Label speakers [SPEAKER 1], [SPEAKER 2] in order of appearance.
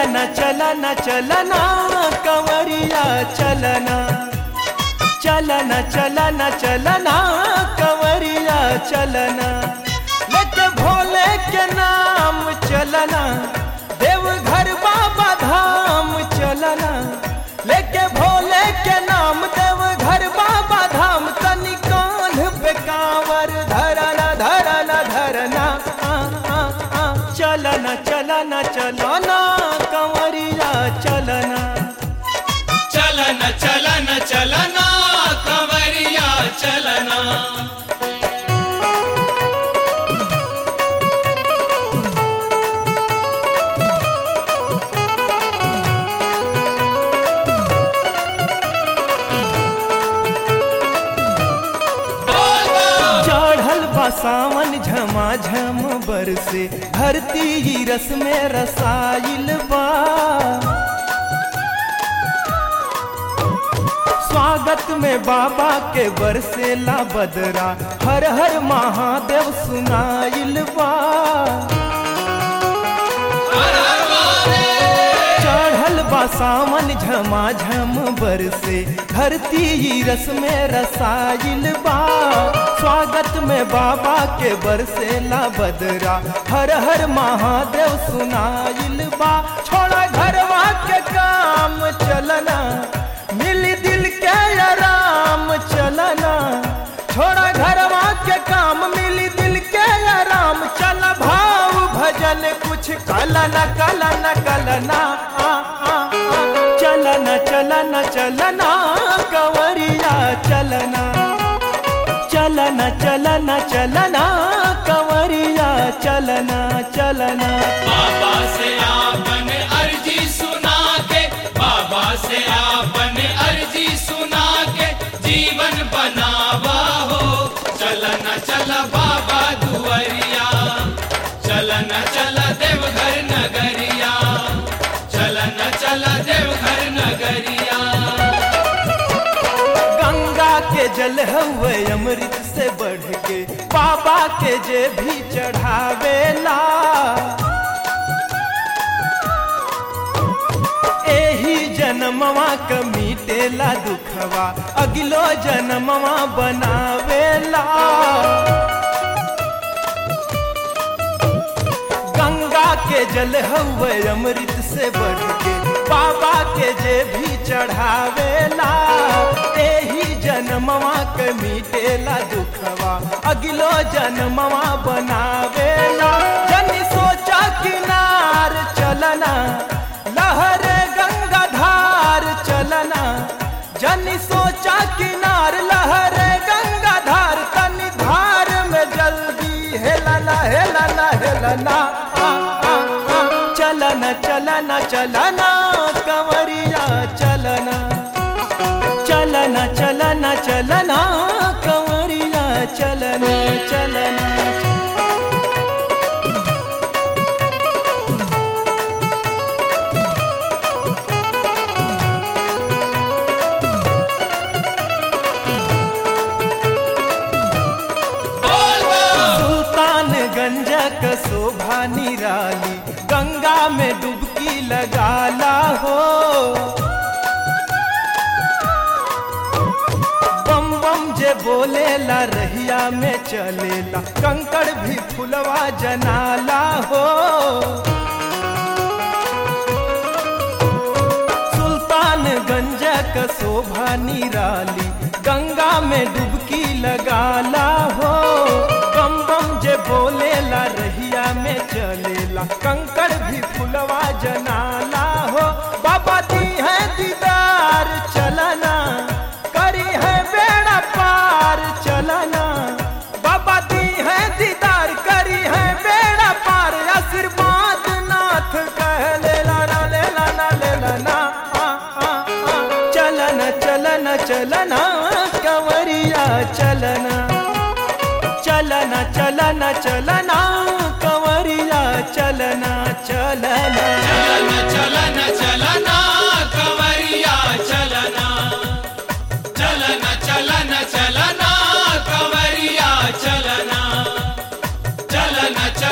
[SPEAKER 1] चलना चलना चलना कंवरिया चलना चलना चलना चलना कंवरिया चलना लेके भोले के नाम चलना देवघर बाबा धाम चलना लेके भोले के नाम देवघर बाबा धाम तनी कान्ह पे कांवर धरना धरना धरना आ, आ, आ, चलना चलना चलना कंवरिया चलना
[SPEAKER 2] चलना चलना चलना कंवरिया चलना
[SPEAKER 1] चढ़ल बा सावन झमाझम बरसे धरती ही रस में रसाइल बा स्वागत में बाबा के बरसेला बदरा हर हर महादेव सुनाइल बा चढ़ल बा सावन झमाझम बरसे धरती ही रस में रसाइल बा स्वागत में बाबा के बरसेला बदरा हर हर महादेव सुनाइल बा छोड़ा घरवा के काम चलना मिल दिल के आराम चलना छोड़ा घरवा के काम मिल दिल के आराम चल भाव भजन कुछ कलना कलना कलना आ, आ, आ, चलना चलना चलना कंवरिया चलना चलना चलना चलना कंवरिया चलना चलना
[SPEAKER 2] बाबा से आपन अर्जी सुना के बाबा से आपन अर्जी सुना के जीवन बनावा हो चलना चल बाबा दुआरिया चलना चल देवघर नगरिया चलना चल देवघर नगरिया
[SPEAKER 1] गंगा के जल हवे अमृत से बढ़ के बाबा के जे भी चढ़ावेला एही जन्मवा क मिटेला दुखवा अगलो जन्मवा बनावेला गंगा के जल हवे अमृत से बढ़ के बाबा के जे भी चढ़ावेला एही जन्मवा के मिटेला दुखवा अगलो जन्मवा बनावेला जनी सोचा किनार चलना लहर गंगा धार चलना जनी सोचा किनार लहर गंगा धार तनी धार में जल्दी हेलना हेलना हेलना आ, आ, आ, चलना चलना चलना कंवरिया चलना चलना चलना चलना कंवरिया चलना चलना सुल्तानगंज क शोभा निराली गंगा में डुबकी लगाला हो बम बम जे बोलेला रहिया में चलेला कंकड़ भी फुलवा जनाला हो सुल्तानगंज क शोभा निराली गंगा में डुबकी लगाला हो बम बम जे बोलेला रहिया में चलेला कंकड़ भी फुलवा जनाला हो बाबा दी है दीदार चलना करी है बेड़ा पार चलना बाबा दी है दीदार करी है बेड़ा पार आशीर्वाद नाथ कह लेला ना लेला ना लेला ना आ, आ, आ। चलना चलना चलना कंवरिया चलना चलना चलना चलना कंवरिया चलना चलना
[SPEAKER 2] चलना चलना चलना कंवरिया चलना चलना चलना चलना कंवरिया चलना चलना